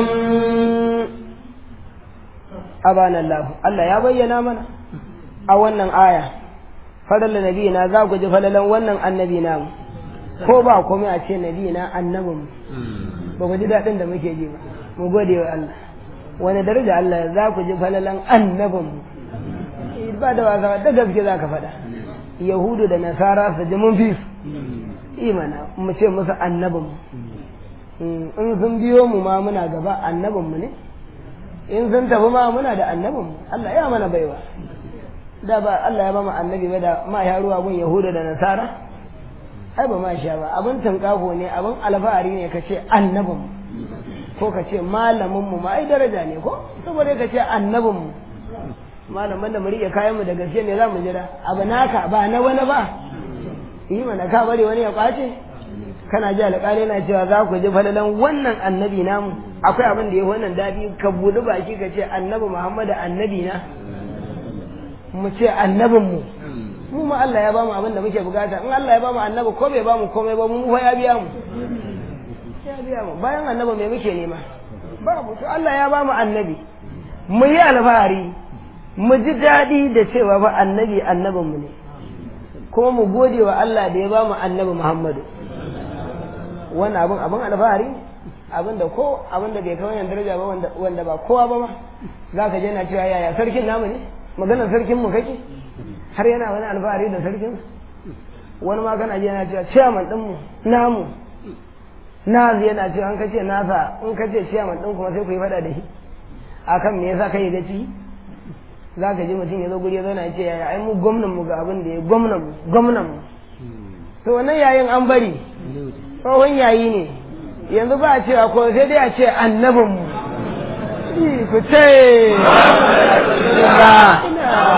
abana Allah Allah ya bayyana mana a wannan aya fadalla nabi na za ku ji falalan wannan annabi namu ko ba komai a ce nabi na annabin ba ku ji daɗin da muke ji ba mu gode wa Allah wani daraja Allah za ku ji falalan annabin ba da wasa da gaske za ka faɗa yahudu da nasara su ji mun fi su imana mu ce musu annabin in sun biyo mu ma muna gaba annabin mu ne in sun tafi ma muna da annabin mu Allah ya mana baiwa da ba Allah ya ba mu annabi ba da ma ya ruwa gun yahuda da nasara ai ba ma sha ba abin tunkafo ne abin alfahari ne ka ce annabin mu ko ka ce malamin mu ma ai daraja ne ko saboda ka ce annabin mu malaman da mu rike kayan mu da gaske ne za mu jira abu naka ba na wani ba yi mana ka bari wani ya kwace kana ji alƙali na cewa za ku ji falalan wannan annabi namu akwai abin da ya wannan daɗi ka buɗi baki ka ce annabi muhammadu annabi na mu ce annabin mu mu ma Allah ya bamu abin da muke bukata in Allah ya bamu annabi ko bai bamu komai ba mu fa ya biya mu ya biya mu bayan annabi me muke nema babu to Allah ya bamu annabi mu yi alfahari mu ji daɗi da cewa ba annabi annabin mu ne kuma mu gode wa Allah da ya ba mu annabi Muhammadu wannan abin abin alfahari abin da ko abin da bai kai wannan daraja ba wanda ba kowa ba ma za ka je na cewa yaya sarkin namu ne maganar sarkin mu kake har yana wani alfahari da sarkin wani ma kana je na cewa ciyaman din mu namu na yana cewa an kace nasa in kace ciyaman din kuma sai ku yi fada da shi akan me yasa kai gaci za ka ji mutum ya zo guri ya zauna ya ce yaya ai mu gwamnan mu ga abin da ya gwamnan mu gwamnan mu to wannan yayin an bari tsohon yayi ne yanzu ba a cewa ko sai dai a ce annabin mu ku ce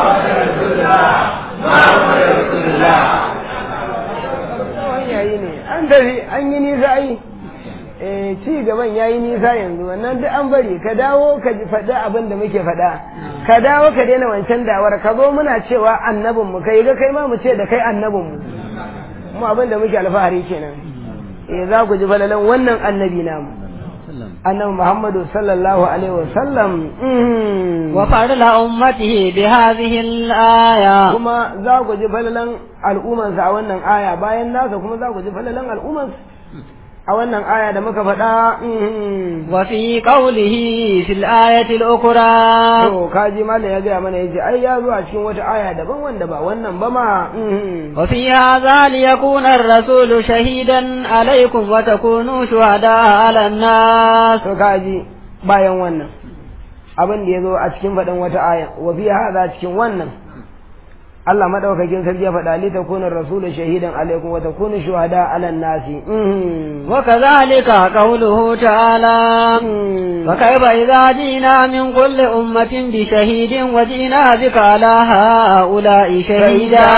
tsohon yayi ne an tafi an yi nisa ai eh ci gaban ya yi nisa yanzu wannan duk an bari ka dawo ka faɗi abin da muke faɗa ka dawo ka daina wancan dawar ka zo muna cewa annabin mu kai ga kai ma mu ce da kai annabin mu mu abin da muke alfahari kenan eh za ku ji falalan wannan annabi namu annabi Muhammadu sallallahu alaihi wa sallam wa fadla ummatihi bi hadhihi al-aya kuma za ku ji falalan al'ummansa a wannan aya bayan nasa kuma za ku ji falalan al'ummansa a wannan aya da muka faɗa wa fi qawlihi fil ayati al-ukhra to kaji mallam ya gaya mana yace ai ya zo a cikin wata aya daban wanda ba wannan ba ma wa fi hadha liyakuna ar-rasulu shahidan alaykum wa takunu shuhada 'ala an-nas to kaji bayan wannan abin da ya zo a cikin faɗin wata aya wa fi hadha cikin wannan Allah madaukakin sarki ya faɗa li takuna rasulu shahidan alaikum wa takunu shuhada ala nasi wa kadhalika qawluhu ta'ala wa kayfa idza jina min kulli ummatin bi shahidin wa jina bika ala haula'i shahida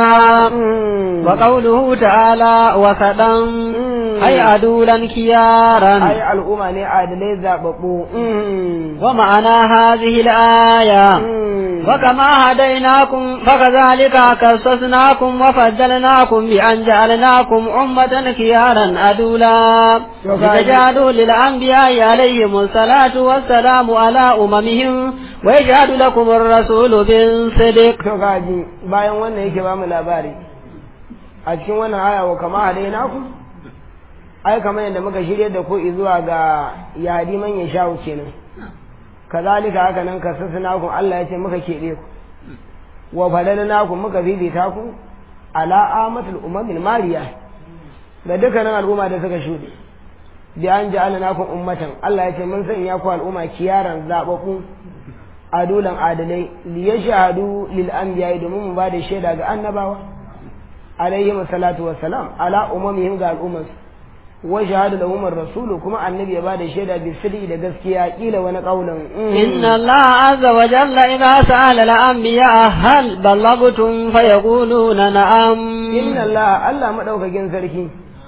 wa qawluhu ta'ala wa sadan ay adulan kiyaran ay al'umma ne adalai zababbu wa ma'ana hadhihi al-aya wa kama hadainakum فكذلك كصصناكم وفضلناكم بأن جعلناكم أمة خيارا أدولا لتجعلوا للأنبياء عليهم الصلاة والسلام على أممهم ويجعل لكم الرسول بالصدق kaji bayan wannan yake ba mu labari a cikin wannan aya wa kama hadaina ku ai kamar yadda muka shirye da ku zuwa ga yadi man ya shawo kenan kazalika haka nan kasasnakum Allah ya ce muka keɓe ku wa fadalnakum muka bibita ku ala amatul umamil mariya da dukkanin al'umma da suka shuɗe bi an ja'alnakum ummatan Allah ya ce mun sanya ku al'umma kiyaran zababu adulan adalai li yashhadu lil anbiya domin mu bada shaida ga annabawa alaihi salatu wassalam ala umamihim ga al'ummarsu wa shahada lahum ar-rasulu kuma annabi ya bada shaida bi sirri da gaskiya kila wani kaulin inna Allah azza wa jalla idza sa'ala al-anbiya hal ballagtum fayaquluna na'am inna Allah Allah madaukakin sarki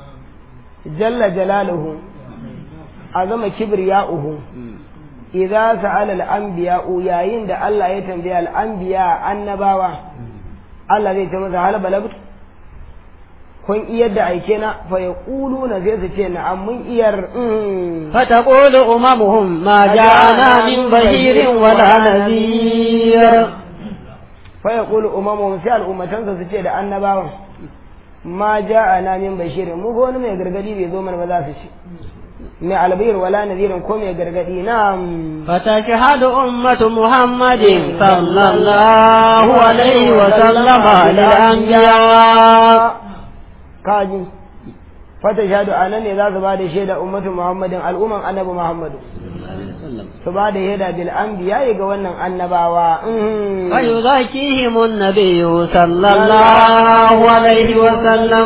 jalla jalaluhu azama kibriya'uhu idza sa'ala al-anbiya yayin da Allah ya tambaya al-anbiya annabawa Allah zai ta masa hal balagtum kun iyar da aike na fa ya ƙulu na zai su ce na mun iyar fata ƙulu umamuhum ma ja'ana min bashirin wala nazir fa ya ƙulu umamuhum sai al'ummatansa su ce da annabawan ma ja'ana min bashirin mu ko wani mai gargadi bai zo mana ba za su ce mai albir wala nazirin ko mai gargadi na fata shahadu ummatu muhammadin sallallahu alaihi wa sallama lil anbiya kaji fata shahadu a nan ne za su ba da shaida ummatu muhammadin al'umman annabi muhammadu su ba da shaida bil anbiya ga wannan annabawa wa yuzakihim an-nabiy sallallahu alaihi wa sallam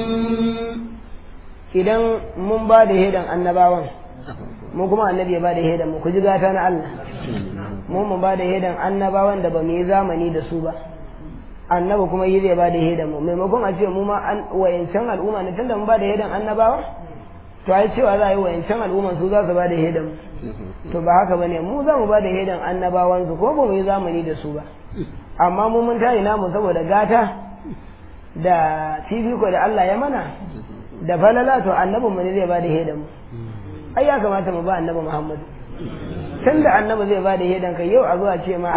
idan mun ba da shaidan annabawan mu kuma annabi ya ba da shaidan mu ku ji gata na Allah mu mu ba da shaidan annabawan da ba mu yi zamani da su ba annabi kuma yi zai ba da hedan mu maimakon a ce mu ma an wayancan al'umma ne tunda mun ba da hedan annabawa to ai cewa za a yi wayancan al'umma su za su ba da hedan to ba haka bane mu za mu ba da hedan annabawan su ko ba mu yi zamani da su ba amma mu mun tayi namu saboda gata da fifiko da Allah ya mana da falala to annabin mu ne zai ba da hedan mu ai ya kamata mu ba annabi Muhammadu tun da annabi zai bada hedan kai yau a zuwa ce ma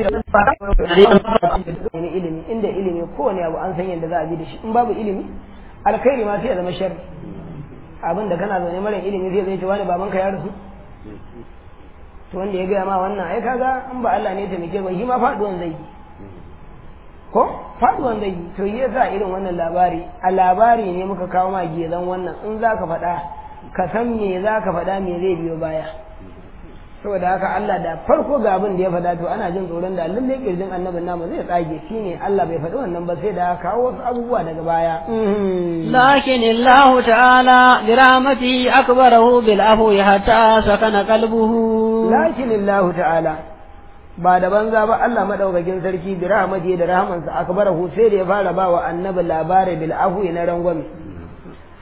wani ilimi inda ilimi kowane abu an san yadda za a bi da shi in babu ilimi alkhairi ma sai ya zama sharri abin da kana zaune mara ilimi zai zai ce wani babanka ya rasu to wanda ya gaya ma wannan ai kaga in ba Allah ne ya taimake ba shi ma faduwan zai yi ko faduwan zai yi to yi yasa irin wannan labari a labari ne muka kawo ma gezan wannan in za ka faɗa ka san me za ka faɗa me zai biyo baya saboda haka Allah da farko ga abin da ya faɗa to ana jin tsoron da lalle kirjin annabin namu zai tsage shine Allah bai faɗi wannan ba sai da kawo wasu abubuwa daga baya lakin Allah ta'ala bi rahmatihi akbarahu bil afwi hatta sakana qalbuhu lakin Allah ta'ala ba da banza ba Allah madaukakin sarki bi rahmatihi da rahmansa akbarahu sai da ya fara ba wa annabi labari bil afwi na rangwame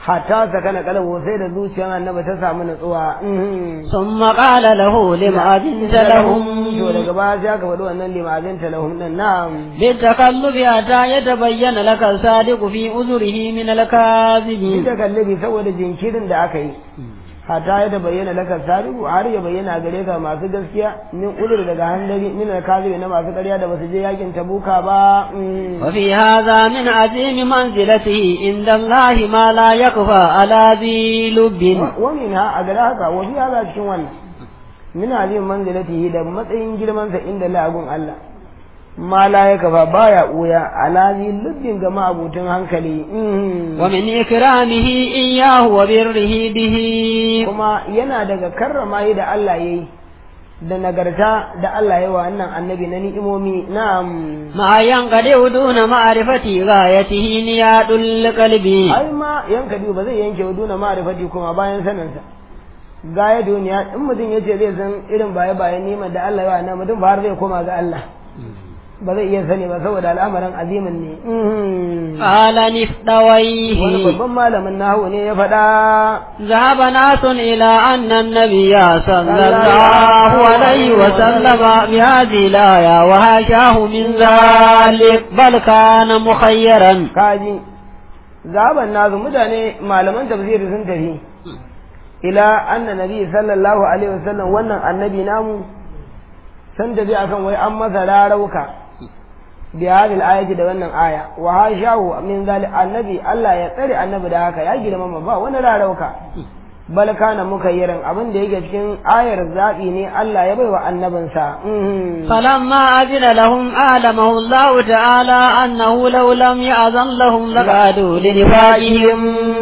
hatta sakana kalbu sai da zuciyar annabi ta samu nutsuwa ثم قال له لم أذنت لهم to daga baya sai aka faɗi wannan limazin talahum din na'am بالتقلب حتى يتبين لك الصادق في أذره من الكاذب ita kallabi saboda jinkirin da aka yi hatta ya da bayyana laka sarihu har ya bayyana gare ka masu gaskiya min udur daga handari min alkazibi na masu ƙarya da basu je yakin tabuka ba وفي هذا من عظيم منزلته عند الله ما لا يخفى على ذي لب wa min ha a gare haka wa fi hada cikin wannan min azim manzilatihi da matsayin girman sa inda lagun Allah ma la ya kafa baya uya alazi lubbin ga ma'abutun hankali ومن إكرامه إياه وبره به kuma yana daga karrama yi da Allah yayi da nagarta da Allah ya wa wannan annabi na ni'imomi na'am ما ينقطع دون معرفة غايته نياد القلب ai ma yanka ba zai yanke wa duna ma'rifati kuma bayan saninsa gaya duniya in mutum ya ce zai san irin baye bayan neman da Allah ya wa nan mutum ba har zai koma ga Allah ba zai iya sani ba saboda al'amarin azimin ne قال wani نفدويه babban malamin nahu ne ya faɗa ذهب ناس إلى أن النبي صلى الله عليه وسلم بهذه الآية وهاشاه من ذلك بل كان مخيرا kaji zaben nasu mutane malaman tafsiri sun tafi ila anna nabi sallallahu alaihi wasallam wannan annabi namu sun tafi akan wai an masa rarauka bi hadhihi ayati da wannan aya wa hashahu min zali annabi Allah ya tsare annabi da haka ya girmama ba wani rarauka bal kana mukayyiran abin da yake cikin ayar zabi ne Allah ya baiwa annabinsa Mhm. فلما أذن لهم أعلمه الله تعالى أنه لو لم يأذن لهم لقعدوا لنفاقهم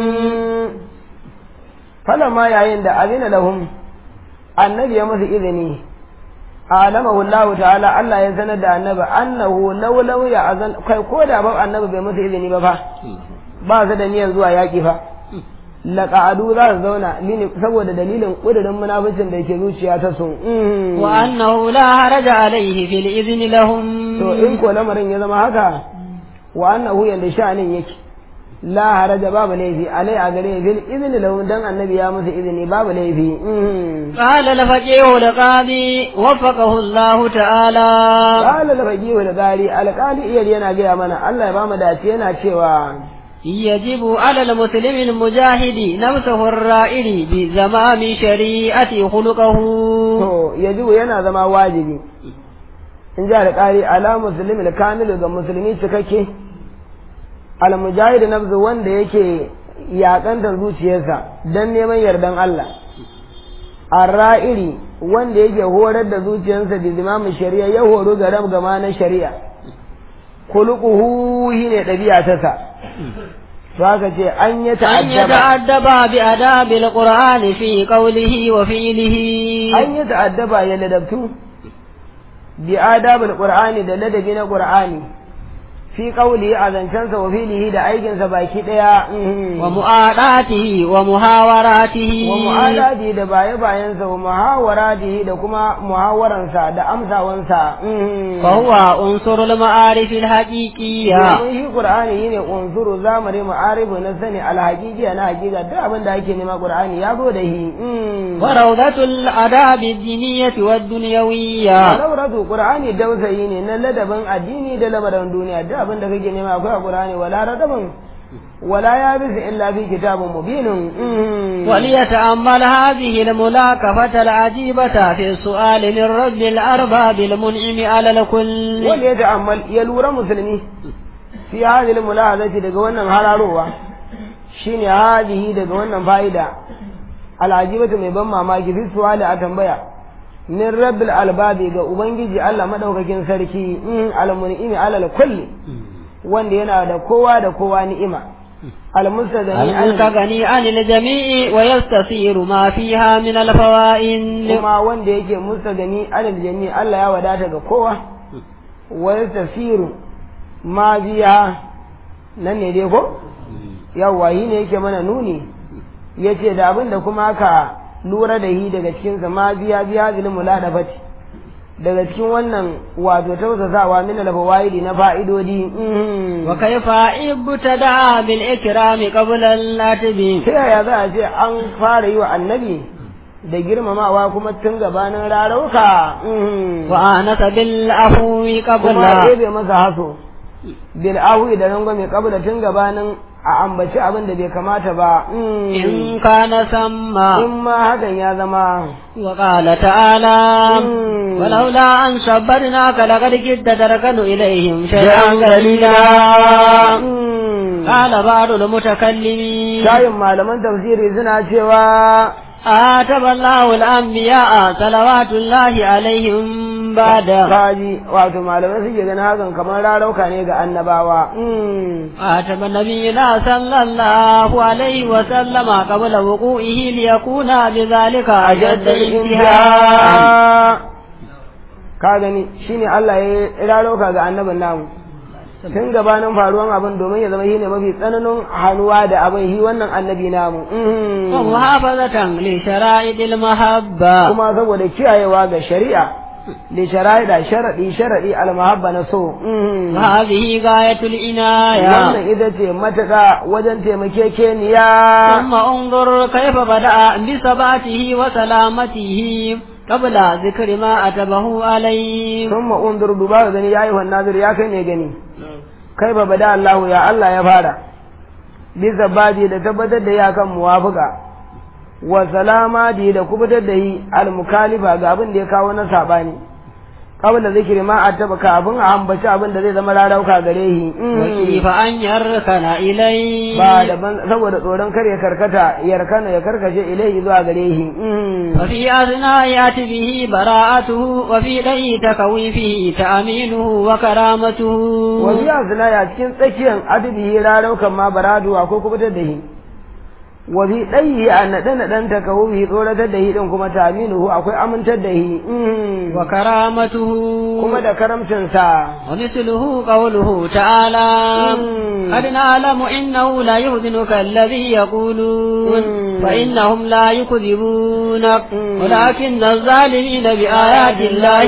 falamma yayin da azina lahum annabi ya musu izini alamahu Allah ta'ala Allah ya sanar da annabi annahu law law ya azan kai ko da ba annabi bai musu izini ba fa ba su da niyyar zuwa yaki fa laqa'adu za su zauna lini saboda dalilin kudirin munafincin da yake zuciya ta sun وأنه لا حرج عليه في الإذن لهم to in ko lamarin ya zama haka wa annahu yanda sha'anin yake la haraja babu laifi alai a gare bil izini lahum dan annabi ya musu izini babu laifi Mhm. قال الفقيه القاضي وفقه الله تعالى Qala al-faqih al-gari al-qali iyar yana gaya mana Allah ya ba mu dace yana cewa يجب على المسلم المجاهد نفسه الرائد بزمام شريعة خلقه to yajibu yana zama wajibi in ji al-qali ala muslimi al-kamil ga musulmi cikakke al-mujahid nafsu wanda yake yakantar zuciyarsa dan neman yardan Allah ar-ra'iri wanda yake horar da zuciyarsa da zimamin shari'a ya horo ga rab gama na shari'a khuluquhu shine dabi'a ta sa to haka ce an yi أن ta'addaba يتأدب بأداب القرآن في قوله وفعله an yi ta'addaba ya ladabtu bi adabul qur'ani da ladabi na qur'ani fi qawli a zancensa wa filihi da aikinsa baki daya mhm. ومؤاداته ومحاوراته wa mu'adadi da baye bayansa wa muhawaratihi da kuma muhawaransa da amsawansa mhm. فهو عنصر المعارف الحقيقية domin shi qur'ani shine unzuru zamani ma'arifu na sani alhaqiqiya na haqiqa duk abin da ake nema qur'ani ya zo da shi mhm. وروضة الآداب الدينية والدنيوية Lauratu Qur'ani dausayi ne na ladabin addini da lamarin duniya duk abin da kake nema akwai a Qur'ani wala radabin wala ya bisa illa fi kitabun mubinin وليتأمل هذه الملاكفة العجيبة في السؤال من رب الأرباب المنعم على الكل wanda ya ta'ammal ya lura musulmi fi hadhihi mulahazati daga wannan hararowa shine hadihi daga wannan fa'ida al'ajibatu mai ban mamaki fi su'ali a tambaya min rabbil albabi ga ubangiji Allah madaukakin sarki al-mun'imi alal kulli wanda yana da kowa da kowa ni'ima al-mustadani an المستغني عن الجميع ويستثير ما فيها من الفوائد kuma wanda yake mustagani alal jami Allah ya wadata ga kowa wa tafsiru ma biya nan ne dai ko yawa yi ne yake mana nuni yace da abin da kuma aka lura da yi daga cikin sa ma biya biya zil muladafati daga cikin wannan wato tausasawa min al-fawaidi na fa'idodi mhm. wa kaifa ibtada bil ikrami qabla al-latibi ta yaya za a ce an fara yi wa annabi da girmamawa kuma tun gabanin rarauka mhm. wa anasa bil afwi kuma qabla ɗebe masa haso bil ahwi da rangwame kabla tun gabanin a ambaci abin da bai kamata ba mhm. in kana samma in ma hakan ya zama وقال تعالى مم. ولولا أن صبرناك لقد كدت تركن إليهم شيئا قليلا Mhm. قال بعض المتكلمين shayin malaman tafsiri suna cewa آتب الله الأنبياء صلوات الله عليهم بعد kaji wato malamai suke ganin hakan kamar rarauka ne ga annabawa Mhm. آتب نبينا صلى الله عليه وسلم قبل وقوعه ليكون بذلك أجد انتهاء ka gani shine Allah ya rarauka ga annabin namu tun gabanin faruwan abin domin ya zama shine mafi tsananin hannuwa da abin shi wannan annabi namu Mhm. ومحافظة لشرائط المحبة kuma saboda kiyayewa ga shari'a li shara'ida sharadi sharadi al-mahabba na so Mhm. وهذه غاية العناية wannan ita ce matuƙa wajen taimakekeniya ثم انظر كيف بدأ بثباته وسلامته قبل ذكر ما أتبه عليه sun ma'undur duba ga gani ya yi nazir ya kai ne gani kai ba bada Allah ya Allah ya fara bisa baji da tabbatar da ya kan muwafuka wa salama da kubutar da yi al-mukalifa ga abin da ya kawo na sabani qabla zikri ma attaba kafin a ambaci abin da zai zama rarauka gare shi وكيف أن يركن إليه ba daban saboda tsoron kar ya karkata yarkana ya karkace ilai zuwa gare shi وفي أثناء به براءته وفي لي تكويفه تأمينه وكرامته wasu yasuna ya cikin tsakiyar adibihi raraukan ma baradu ko kubutar da shi wa fi ɗayi a naɗe naɗen ta kawo bi tsoratar da shi ɗin kuma ta aminuhu akwai amintar da shi وكرامته kuma da karamcinsa ومثله قوله تعالى مم. قد نعلم إنه لا يحزنك الذي يقولون مم. فإنهم لا يكذبونك مم. ولكن الظالمين بآيات الله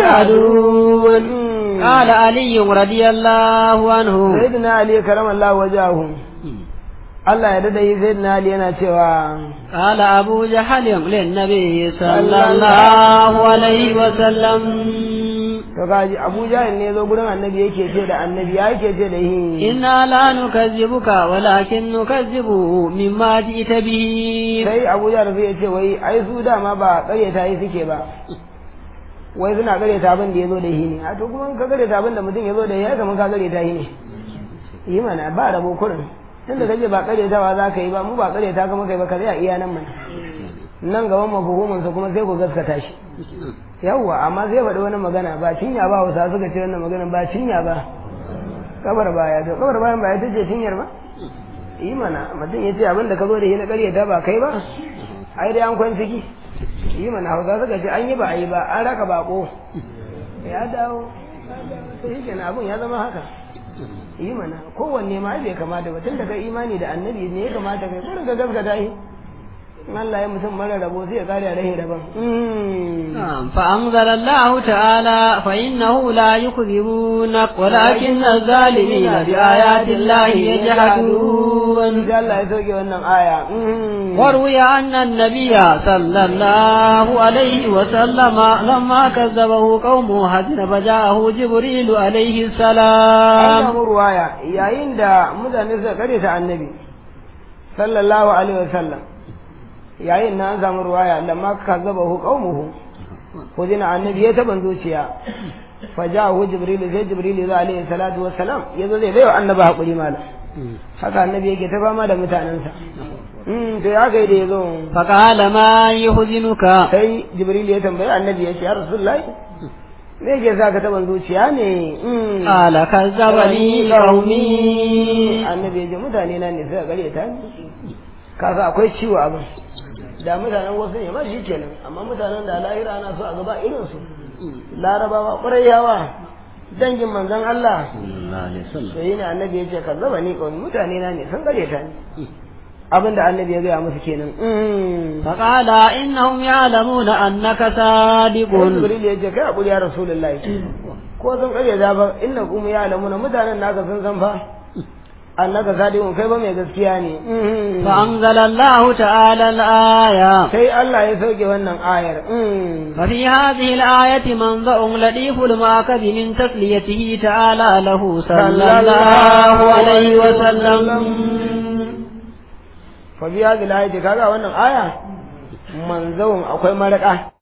يجحدون مم. قال علي رضي الله عنه sayyidina ali karamallahu wajahu Allah ya dada yi sayyidina ali yana cewa قال أبو جهل للنبي صلى الله عليه وسلم to kaji Abu Jahil ne zo gurin annabi yake ce da annabi ya yake ce da shi إنا لا نكذبك ولكن نكذب مما جئت به sai Abu Jahil sai ya ce wai ai su dama ba ƙaryata yi suke ba wai suna ƙaryata abin da ya zo da shi ne a to kuma in ka ƙaryata abin da mutum ya zo da shi ya kamar ka ƙaryata shi ne yi mana ba rabo kurin tunda kaje ba ƙaryatawa za ka yi ba mu ba ƙaryata ka muka yi ba ka tsaya iya nan mana nan gaban mafuhuminsa kuma sai ku gaskata shi yawwa amma zai faɗi wani magana ba cinya ba wasa suka ce wannan magana ba cinya ba kabar baya to kabar bayan baya tace cinyar ba yi mana mutum ya ce abin da ka zo da shi na ƙaryata ba kai ba ai dai an kwan ciki yi mana hausa suka ce an yi ba a yi ba an raka bako ya dawo sai shi kenan abin ya zama haka yi mana kowanne ma bai kamata ba tun da kai imani da annabi ne ya kamata kai kurin ka gaskata shi in Allah ya mutum mara rabo sai ya kare a rahin rabon نعم فأنزل الله تعالى فإنه لا يكذبونك ولكن الظالمين بآيات الله يجحدون sai Allah ya sauke wannan aya وروي أن النبي صلى الله عليه وسلم لما كذبه قومه حزن فجاءه جبريل عليه an السلام samu ruwaya yayin da mutane suka kare ta annabi sallallahu alaihi wasallam yayin na an samu ruwaya lamma kazzabahu qaumuhu hudina annabi ya taban zuciya fajahu jibril sai jibril ya alaihi salatu wassalam yazo zai bayo annabi hakuri malam haka annabi yake ta fama da mutanensa mm to ya kai da yazo فقال ما يحزنك sai jibril ya tambayi annabi ya ce ya rasulullahi me yake sa ka taban zuciya ne Mm. قال كذبني قومي annabi ya ce mutane na ne suka gare ta kasa akwai ciwo abin da mutanen wasu ne ma shi kenan amma mutanen da lahira ana so a gaba irin su larabawa ƙurayawa dangin manzon Allah to yi ne annabi ya ce kazzaba ni kawai mutane na ne sun gare ta ni abinda annabi ya gaya musu kenan فقال إنهم يعلمون أنك صادق jibril ya ce kai hakuri ya rasulullahi ko sun kare da ba inna kum ya alamuna mutanen naka sun san fa annaka sadiqun kai ba mai gaskiya ne فأنزل الله تعالى الآية sai Allah ya sauke wannan ayar ففي هذه الآية منظر لطيف المعقب من تسليته تعالى له صلى الله عليه وسلم fa biya da ayati kaga wannan aya manzawun akwai maraka